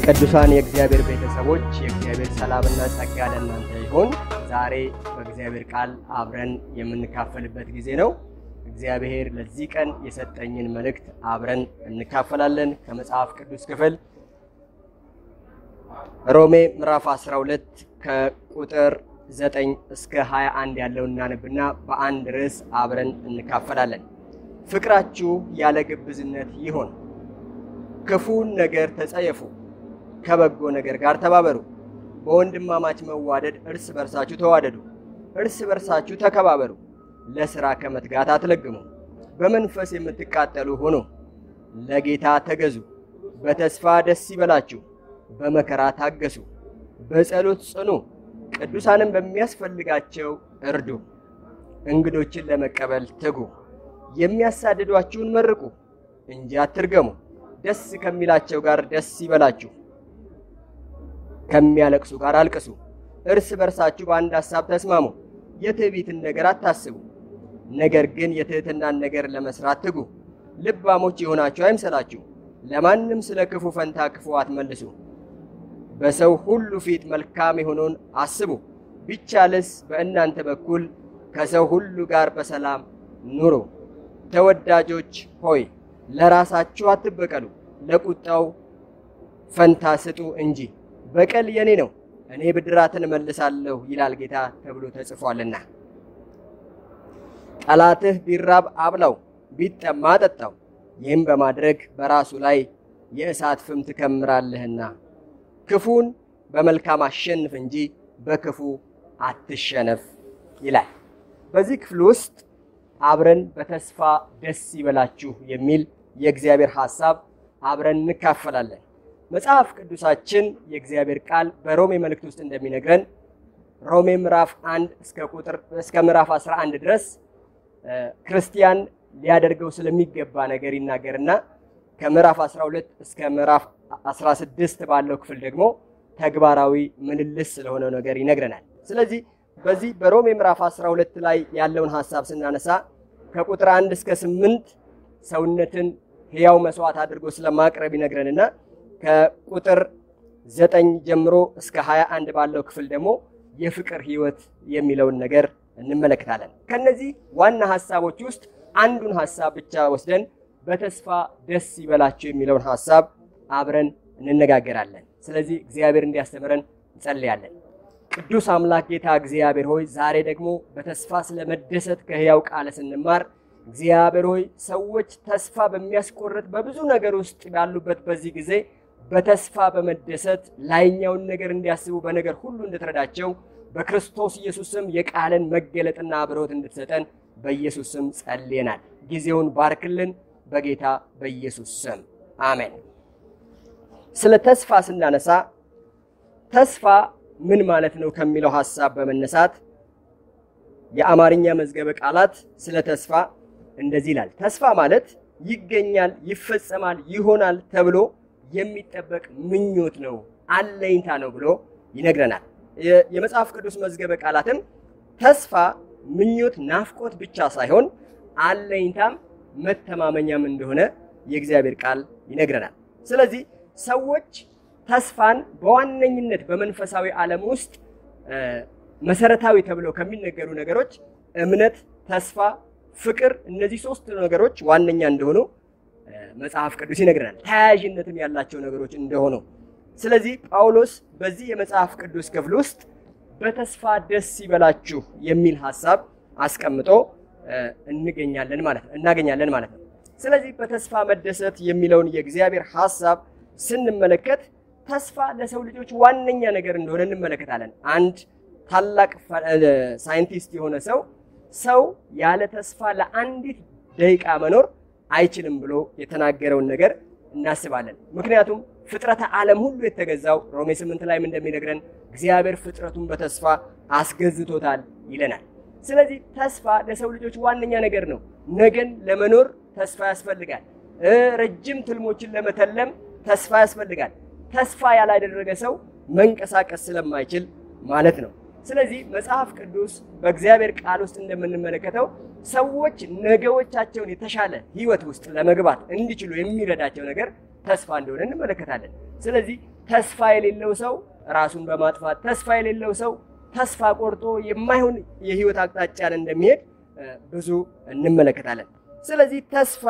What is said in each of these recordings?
ቅዱሳን የእግዚአብሔር ቤተሰቦች የእግዚአብሔር ሰላምና ጸጋ ለእናንተ ይሁን። ዛሬ በእግዚአብሔር ቃል አብረን የምንካፈልበት ጊዜ ነው። እግዚአብሔር ለዚህ ቀን የሰጠኝን መልእክት አብረን እንካፈላለን። ከመጽሐፍ ቅዱስ ክፍል ሮሜ ምዕራፍ 12 ከቁጥር 9 እስከ 21 ያለውን እናነብና በአንድ ርዕስ አብረን እንካፈላለን። ፍቅራችሁ ያለ ግብዝነት ይሁን፣ ክፉን ነገር ተጸየፉ፣ ከበጎ ነገር ጋር ተባበሩ፣ በወንድማማች መዋደድ እርስ በርሳችሁ ተዋደዱ፣ እርስ በርሳችሁ ተከባበሩ፣ ለሥራ ከመትጋት አትለግሙ፣ በመንፈስ የምትቃጠሉ ሁኑ፣ ለጌታ ተገዙ፣ በተስፋ ደስ ይበላችሁ፣ በመከራ ታገሱ፣ በጸሎት ጽኑ፣ ቅዱሳንም በሚያስፈልጋቸው እርዱ፣ እንግዶችን ለመቀበል ትጉ፣ የሚያሳድዷችሁን መርቁ እንጂ አትርገሙ። ደስ ከሚላቸው ጋር ደስ ይበላችሁ፣ ከሚያለቅሱ ጋር አልቅሱ። እርስ በርሳችሁ በአንድ ሐሳብ ተስማሙ። የትዕቢትን ነገር አታስቡ፣ ነገር ግን የትሕትናን ነገር ለመስራት ትጉ። ልባሞች የሆናችሁ አይምሰላችሁ፣ ለማንም ስለ ክፉ ፈንታ ክፉ አትመልሱ። በሰው ሁሉ ፊት መልካም የሆነውን አስቡ። ቢቻልስ በእናንተ በኩል ከሰው ሁሉ ጋር በሰላም ኑሩ። ተወዳጆች ሆይ ለራሳችሁ አትበቀሉ፣ ለቁጣው ፈንታ ስጡ እንጂ በቀል የኔ ነው፣ እኔ ብድራትን እመልሳለሁ ይላል ጌታ ተብሎ ተጽፏልና። ጠላትህ ቢራብ አብላው፣ ቢጠማ አጠጣው፣ ይህም በማድረግ በራሱ ላይ የእሳት ፍም ትከምራለህና። ክፉን በመልካም አሸንፍ እንጂ በክፉ አትሸነፍ ይላል። በዚህ ክፍል ውስጥ አብረን በተስፋ ደስ ይበላችሁ የሚል የእግዚአብሔር ሐሳብ አብረን እንካፈላለን። መጽሐፍ ቅዱሳችን የእግዚአብሔር ቃል በሮሜ መልእክት ውስጥ እንደሚነግረን ሮሜ ምዕራፍ 1 እስከ ቁጥር እስከ ምዕራፍ 11 ድረስ ክርስቲያን ሊያደርገው ስለሚገባ ነገር ይናገርና ከምዕራፍ 12 እስከ ምዕራፍ 16 ባለው ክፍል ደግሞ ተግባራዊ ምልልስ ስለሆነው ነገር ይነግረናል። ስለዚህ በዚህ በሮሜ ምዕራፍ 12 ላይ ያለውን ሐሳብ ስናነሳ ከቁጥር 1 እስከ 8 ሰውነትን ሕያው መስዋዕት አድርጎ ስለማቅረብ ይነግረንና ከቁጥር 9 ጀምሮ እስከ 21 ባለው ክፍል ደግሞ የፍቅር ሕይወት የሚለውን ነገር እንመለከታለን። ከነዚህ ዋና ሐሳቦች ውስጥ አንዱን ሐሳብ ብቻ ወስደን በተስፋ ደስ ይበላችሁ የሚለውን ሐሳብ አብረን እንነጋገራለን። ስለዚህ እግዚአብሔር እንዲያስተምረን እንጸልያለን። ቅዱስ አምላክ ጌታ እግዚአብሔር ሆይ ዛሬ ደግሞ በተስፋ ስለመደሰት ከሕያው ቃል ስንማር እግዚአብሔር ሆይ ሰዎች ተስፋ በሚያስቆርጥ በብዙ ነገር ውስጥ ባሉበት በዚህ ጊዜ በተስፋ በመደሰት ላይኛውን ነገር እንዲያስቡ በነገር ሁሉ እንድትረዳቸው በክርስቶስ ኢየሱስ ስም የቃልን መገለጥና አብሮት እንድትሰጠን በኢየሱስ ስም ጸልየናል። ጊዜውን ባርክልን በጌታ በኢየሱስ ስም አሜን። ስለ ተስፋ ስናነሳ ተስፋ ምን ማለት ነው ከሚለው ሐሳብ በመነሳት የአማርኛ መዝገበ ቃላት ስለ ተስፋ እንደዚህ ይላል። ተስፋ ማለት ይገኛል፣ ይፈጸማል፣ ይሆናል ተብሎ የሚጠበቅ ምኞት ነው፣ አለኝታ ነው ብሎ ይነግረናል። የመጽሐፍ ቅዱስ መዝገበ ቃላትም ተስፋ ምኞት፣ ናፍቆት ብቻ ሳይሆን አለኝታም መተማመኛም እንደሆነ የእግዚአብሔር ቃል ይነግረናል። ስለዚህ ሰዎች ተስፋን በዋነኝነት በመንፈሳዊ ዓለም ውስጥ መሰረታዊ ተብለው ከሚነገሩ ነገሮች እምነት፣ ተስፋ፣ ፍቅር እነዚህ ሶስት ነገሮች ዋነኛ እንደሆኑ መጽሐፍ ቅዱስ ይነግረናል። ተያያዥነትም ያላቸው ነገሮች እንደሆኑ ስለዚህ ጳውሎስ በዚህ የመጽሐፍ ቅዱስ ክፍል ውስጥ በተስፋ ደስ ይበላችሁ የሚል ሐሳብ አስቀምጦ እንገኛለን ማለት ነው እናገኛለን ማለት ነው። ስለዚህ በተስፋ መደሰት የሚለውን የእግዚአብሔር ሐሳብ ስንመለከት ተስፋ ለሰው ልጆች ዋነኛ ነገር እንደሆነ እንመለከታለን። አንድ ታላቅ ሳይንቲስት የሆነ ሰው ሰው ያለ ተስፋ ለአንዲት ደቂቃ መኖር አይችልም ብሎ የተናገረውን ነገር እናስባለን። ምክንያቱም ፍጥረተ ዓለም ሁሉ የተገዛው ሮሜ ስምንት ላይም እንደሚነግረን እግዚአብሔር ፍጥረቱን በተስፋ አስገዝቶታል ይለናል። ስለዚህ ተስፋ ለሰው ልጆች ዋነኛ ነገር ነው። ነገን ለመኖር ተስፋ ያስፈልጋል። ረጅም ትልሞችን ለመተለም ተስፋ ያስፈልጋል። ተስፋ ያላደረገ ሰው መንቀሳቀስ ስለማይችል ማለት ነው። ስለዚህ መጽሐፍ ቅዱስ በእግዚአብሔር ቃል ውስጥ እንደምንመለከተው ሰዎች ነገዎቻቸውን የተሻለ ሕይወት ውስጥ ለመግባት እንዲችሉ የሚረዳቸው ነገር ተስፋ እንደሆነ እንመለከታለን። ስለዚህ ተስፋ የሌለው ሰው ራሱን በማጥፋት ተስፋ የሌለው ሰው ተስፋ ቆርጦ የማይሆን የህይወት አቅጣጫን እንደሚሄድ ብዙ እንመለከታለን። ስለዚህ ተስፋ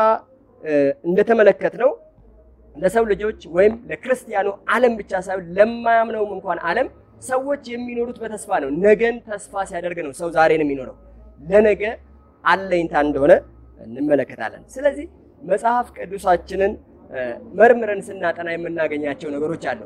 እንደተመለከትነው ለሰው ልጆች ወይም ለክርስቲያኑ ዓለም ብቻ ሳይሆን ለማያምነውም እንኳን ዓለም ሰዎች የሚኖሩት በተስፋ ነው። ነገን ተስፋ ሲያደርግ ነው ሰው ዛሬን የሚኖረው። ለነገ አለኝታ እንደሆነ እንመለከታለን። ስለዚህ መጽሐፍ ቅዱሳችንን መርምረን ስናጠና የምናገኛቸው ነገሮች አሉ።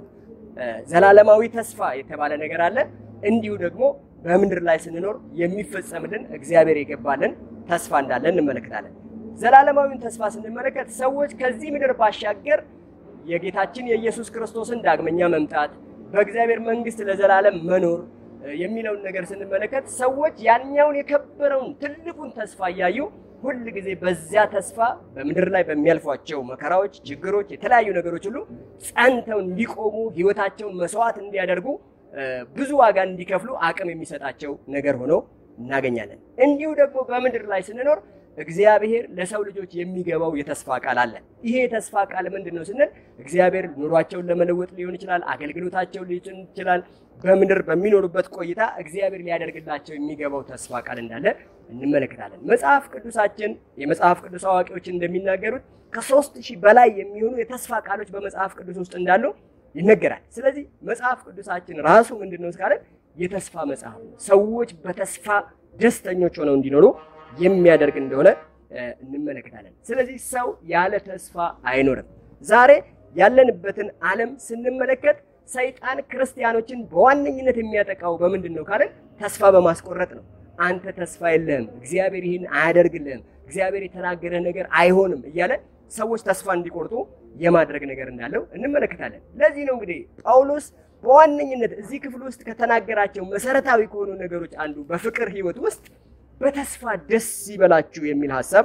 ዘላለማዊ ተስፋ የተባለ ነገር አለ። እንዲሁ ደግሞ በምድር ላይ ስንኖር የሚፈጸምልን እግዚአብሔር የገባልን ተስፋ እንዳለ እንመለከታለን። ዘላለማዊውን ተስፋ ስንመለከት ሰዎች ከዚህ ምድር ባሻገር የጌታችን የኢየሱስ ክርስቶስን ዳግመኛ መምጣት በእግዚአብሔር መንግሥት ለዘላለም መኖር የሚለውን ነገር ስንመለከት ሰዎች ያኛውን የከበረውን ትልቁን ተስፋ እያዩ ሁል ጊዜ በዚያ ተስፋ በምድር ላይ በሚያልፏቸው መከራዎች፣ ችግሮች፣ የተለያዩ ነገሮች ሁሉ ጸንተው እንዲቆሙ ሕይወታቸውን መስዋዕት እንዲያደርጉ ብዙ ዋጋ እንዲከፍሉ አቅም የሚሰጣቸው ነገር ሆኖ እናገኛለን። እንዲሁ ደግሞ በምድር ላይ ስንኖር እግዚአብሔር ለሰው ልጆች የሚገባው የተስፋ ቃል አለ። ይሄ የተስፋ ቃል ምንድን ነው ስንል እግዚአብሔር ኑሯቸውን ለመለወጥ ሊሆን ይችላል፣ አገልግሎታቸውን ሊሆን ይችላል። በምድር በሚኖሩበት ቆይታ እግዚአብሔር ሊያደርግላቸው የሚገባው ተስፋ ቃል እንዳለ እንመለከታለን። መጽሐፍ ቅዱሳችን የመጽሐፍ ቅዱስ አዋቂዎች እንደሚናገሩት ከሦስት ሺህ በላይ የሚሆኑ የተስፋ ቃሎች በመጽሐፍ ቅዱስ ውስጥ እንዳሉ ይነገራል። ስለዚህ መጽሐፍ ቅዱሳችን ራሱ ምንድን ነው እስካለን የተስፋ መጽሐፍ ነው። ሰዎች በተስፋ ደስተኞች ሆነው እንዲኖሩ የሚያደርግ እንደሆነ እንመለከታለን። ስለዚህ ሰው ያለ ተስፋ አይኖርም። ዛሬ ያለንበትን ዓለም ስንመለከት ሰይጣን ክርስቲያኖችን በዋነኝነት የሚያጠቃው በምንድን ነው ካለን ተስፋ በማስቆረጥ ነው። አንተ ተስፋ የለህም፣ እግዚአብሔር ይህን አያደርግልህም፣ እግዚአብሔር የተናገረህ ነገር አይሆንም እያለ ሰዎች ተስፋ እንዲቆርጡ የማድረግ ነገር እንዳለው እንመለከታለን። ለዚህ ነው እንግዲህ ጳውሎስ በዋነኝነት እዚህ ክፍል ውስጥ ከተናገራቸው መሰረታዊ ከሆኑ ነገሮች አንዱ በፍቅር ሕይወት ውስጥ በተስፋ ደስ ይበላችሁ የሚል ሀሳብ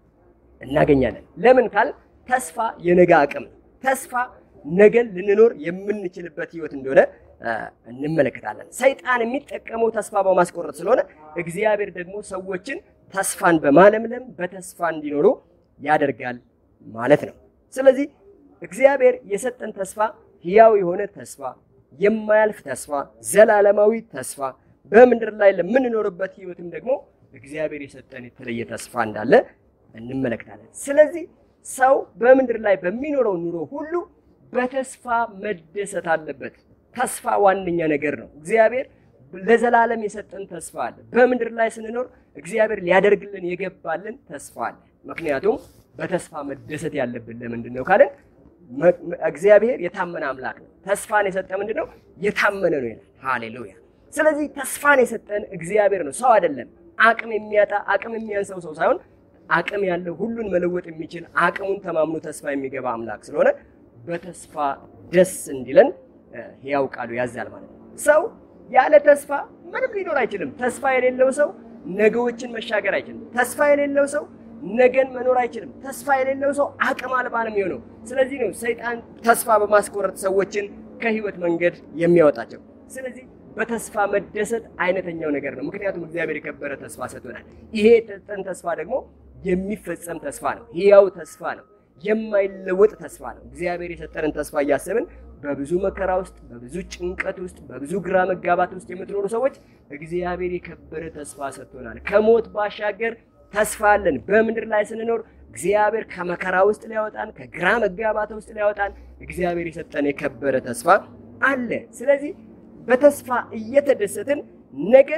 እናገኛለን። ለምን ካል ተስፋ የነገ አቅም ነው። ተስፋ ነገን ልንኖር የምንችልበት ሕይወት እንደሆነ እንመለከታለን። ሰይጣን የሚጠቀመው ተስፋ በማስቆረጥ ስለሆነ እግዚአብሔር ደግሞ ሰዎችን ተስፋን በማለምለም በተስፋ እንዲኖሩ ያደርጋል ማለት ነው። ስለዚህ እግዚአብሔር የሰጠን ተስፋ ሕያው የሆነ ተስፋ፣ የማያልፍ ተስፋ፣ ዘላለማዊ ተስፋ በምድር ላይ ለምንኖርበት ሕይወትም ደግሞ እግዚአብሔር የሰጠን የተለየ ተስፋ እንዳለ እንመለከታለን። ስለዚህ ሰው በምድር ላይ በሚኖረው ኑሮ ሁሉ በተስፋ መደሰት አለበት። ተስፋ ዋነኛ ነገር ነው። እግዚአብሔር ለዘላለም የሰጠን ተስፋ አለ። በምድር ላይ ስንኖር እግዚአብሔር ሊያደርግልን የገባልን ተስፋ አለ። ምክንያቱም በተስፋ መደሰት ያለብን ለምንድን ነው ካለን እግዚአብሔር የታመነ አምላክ ነው። ተስፋን የሰጠ ምንድን ነው? የታመነ ነው ይላል። ሃሌሉያ። ስለዚህ ተስፋን የሰጠን እግዚአብሔር ነው፣ ሰው አይደለም። አቅም የሚያጣ አቅም የሚያንሰው ሰው ሳይሆን አቅም ያለው ሁሉን መለወጥ የሚችል አቅሙን ተማምኖ ተስፋ የሚገባ አምላክ ስለሆነ በተስፋ ደስ እንዲለን ሕያው ቃሉ ያዛል ማለት ነው። ሰው ያለ ተስፋ ምንም ሊኖር አይችልም። ተስፋ የሌለው ሰው ነገዎችን መሻገር አይችልም። ተስፋ የሌለው ሰው ነገን መኖር አይችልም። ተስፋ የሌለው ሰው አቅም አልባ ነው የሚሆነው። ስለዚህ ነው ሰይጣን ተስፋ በማስቆረጥ ሰዎችን ከህይወት መንገድ የሚያወጣቸው። ስለዚህ በተስፋ መደሰት አይነተኛው ነገር ነው። ምክንያቱም እግዚአብሔር የከበረ ተስፋ ሰጥቶናል። ይሄ የተሰጠን ተስፋ ደግሞ የሚፈጸም ተስፋ ነው። ሕያው ተስፋ ነው። የማይለወጥ ተስፋ ነው። እግዚአብሔር የሰጠንን ተስፋ እያሰብን በብዙ መከራ ውስጥ፣ በብዙ ጭንቀት ውስጥ፣ በብዙ ግራ መጋባት ውስጥ የምትኖሩ ሰዎች እግዚአብሔር የከበረ ተስፋ ሰጥቶናል። ከሞት ባሻገር ተስፋ አለን። በምድር ላይ ስንኖር እግዚአብሔር ከመከራ ውስጥ ሊያወጣን፣ ከግራ መጋባት ውስጥ ሊያወጣን እግዚአብሔር የሰጠን የከበረ ተስፋ አለ። ስለዚህ በተስፋ እየተደሰትን ነገ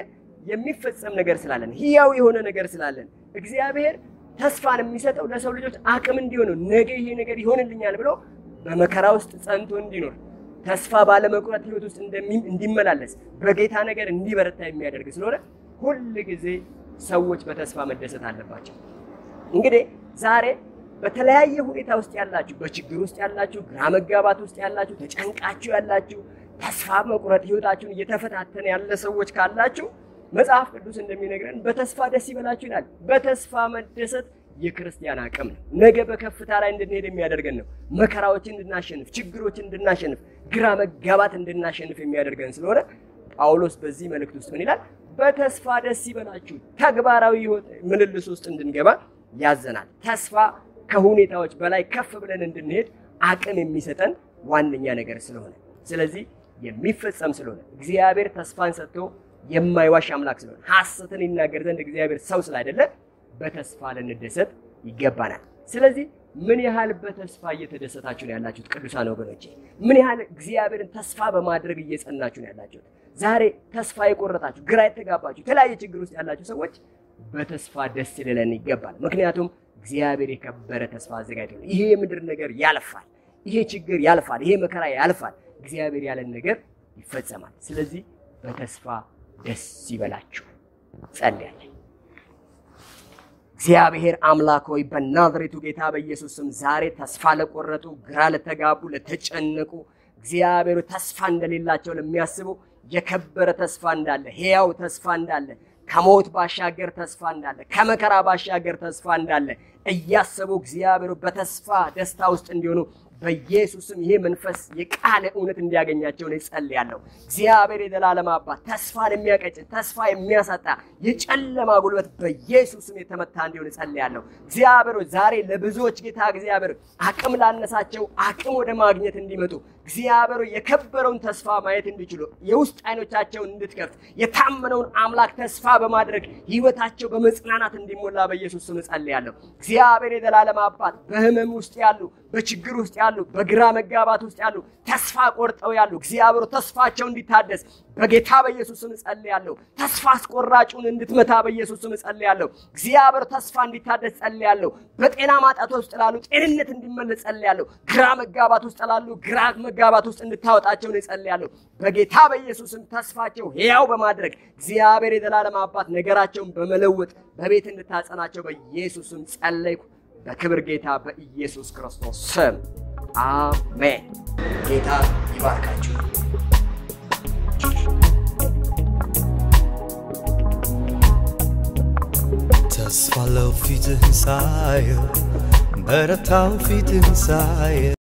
የሚፈጸም ነገር ስላለን፣ ሕያው የሆነ ነገር ስላለን እግዚአብሔር ተስፋን የሚሰጠው ለሰው ልጆች አቅም እንዲሆኑ ነገ ይሄ ነገር ይሆንልኛል ብሎ በመከራ ውስጥ ጸንቶ እንዲኖር ተስፋ ባለመቁረጥ ሕይወት ውስጥ እንዲመላለስ በጌታ ነገር እንዲበረታ የሚያደርግ ስለሆነ ሁል ጊዜ ሰዎች በተስፋ መደሰት አለባቸው። እንግዲህ ዛሬ በተለያየ ሁኔታ ውስጥ ያላችሁ፣ በችግር ውስጥ ያላችሁ፣ ግራ መጋባት ውስጥ ያላችሁ፣ ተጨንቃችሁ ያላችሁ፣ ተስፋ መቁረጥ ሕይወታችሁን እየተፈታተነ ያለ ሰዎች ካላችሁ መጽሐፍ ቅዱስ እንደሚነግረን በተስፋ ደስ ይበላችሁ ይላል። በተስፋ መደሰት የክርስቲያን አቅም ነው። ነገ በከፍታ ላይ እንድንሄድ የሚያደርገን ነው። መከራዎችን እንድናሸንፍ፣ ችግሮችን እንድናሸንፍ፣ ግራ መጋባት እንድናሸንፍ የሚያደርገን ስለሆነ ጳውሎስ በዚህ መልእክት ውስጥ ምን ይላል? በተስፋ ደስ ይበላችሁ። ተግባራዊ ሕይወት ምልልስ ውስጥ እንድንገባ ያዘናል። ተስፋ ከሁኔታዎች በላይ ከፍ ብለን እንድንሄድ አቅም የሚሰጠን ዋነኛ ነገር ስለሆነ ስለዚህ የሚፈጸም ስለሆነ እግዚአብሔር ተስፋን ሰጥቶ የማይዋሽ አምላክ ስለሆነ ሐሰትን ይናገር ዘንድ እግዚአብሔር ሰው ስላይደለ በተስፋ ልንደሰት ይገባናል። ስለዚህ ምን ያህል በተስፋ እየተደሰታችሁ ነው ያላችሁት? ቅዱሳን ወገኖቼ ምን ያህል እግዚአብሔርን ተስፋ በማድረግ እየጸናችሁ ነው ያላችሁት? ዛሬ ተስፋ የቆረጣችሁ፣ ግራ የተጋባችሁ፣ የተለያየ ችግር ውስጥ ያላችሁ ሰዎች በተስፋ ደስ ሊለን ይገባል። ምክንያቱም እግዚአብሔር የከበረ ተስፋ አዘጋጅቶ ነው። ይሄ የምድር ነገር ያልፋል፣ ይሄ ችግር ያልፋል፣ ይሄ መከራ ያልፋል። እግዚአብሔር ያለን ነገር ይፈጸማል። ስለዚህ በተስፋ ደስ ይበላችሁ። ጸልያለን። እግዚአብሔር አምላክ ሆይ በናዝሬቱ ጌታ በኢየሱስ ስም ዛሬ ተስፋ ለቆረጡ፣ ግራ ለተጋቡ፣ ለተጨነቁ እግዚአብሔር ተስፋ እንደሌላቸው ለሚያስቡ የከበረ ተስፋ እንዳለ፣ ሕያው ተስፋ እንዳለ፣ ከሞት ባሻገር ተስፋ እንዳለ፣ ከመከራ ባሻገር ተስፋ እንዳለ እያሰቡ እግዚአብሔር በተስፋ ደስታ ውስጥ እንዲሆኑ በኢየሱስም ይሄ መንፈስ የቃለ እውነት እንዲያገኛቸው ነው እጸልያለሁ። እግዚአብሔር የዘላለም አባት ተስፋን የሚያቀጭን ተስፋ የሚያሳጣ የጨለማ ጉልበት በኢየሱስም የተመታ እንዲሆን እጸልያለሁ። እግዚአብሔር ዛሬ ለብዙዎች ጌታ እግዚአብሔር አቅም ላነሳቸው አቅም ወደ ማግኘት እንዲመጡ እግዚአብሔር የከበረውን ተስፋ ማየት እንዲችሉ የውስጥ አይኖቻቸውን እንድትከፍት የታመነውን አምላክ ተስፋ በማድረግ ህይወታቸው በመጽናናት እንዲሞላ በኢየሱስ ስም እጸልያለሁ። እግዚአብሔር የዘላለም አባት በህመም ውስጥ ያሉ፣ በችግር ውስጥ ያሉ፣ በግራ መጋባት ውስጥ ያሉ፣ ተስፋ ቆርጠው ያሉ እግዚአብሔር ተስፋቸው እንዲታደስ በጌታ በኢየሱስ ስም እጸልያለሁ። ተስፋ አስቆራጩን እንድትመታ በኢየሱስ ስም እጸልያለሁ። እግዚአብሔር ተስፋ እንዲታደስ ጸልያለሁ። በጤና ማጣት ውስጥ ላሉ ጤንነት እንዲመለስ ጸልያለሁ። ግራ መጋባት ውስጥ ላሉ ግራ መጋባት ውስጥ እንድታወጣቸው ነው እጸልያለሁ። በጌታ በኢየሱስም ተስፋቸው ሕያው በማድረግ እግዚአብሔር የዘላለም አባት ነገራቸውን በመለወጥ በቤት እንድታጸናቸው በኢየሱስም ጸለይኩ። በክብር ጌታ በኢየሱስ ክርስቶስ ስም አሜን። ጌታ ይባርካችሁ። ተስፋ ለው ፊትህን ሳየው በረታው ፊትህን ሳየው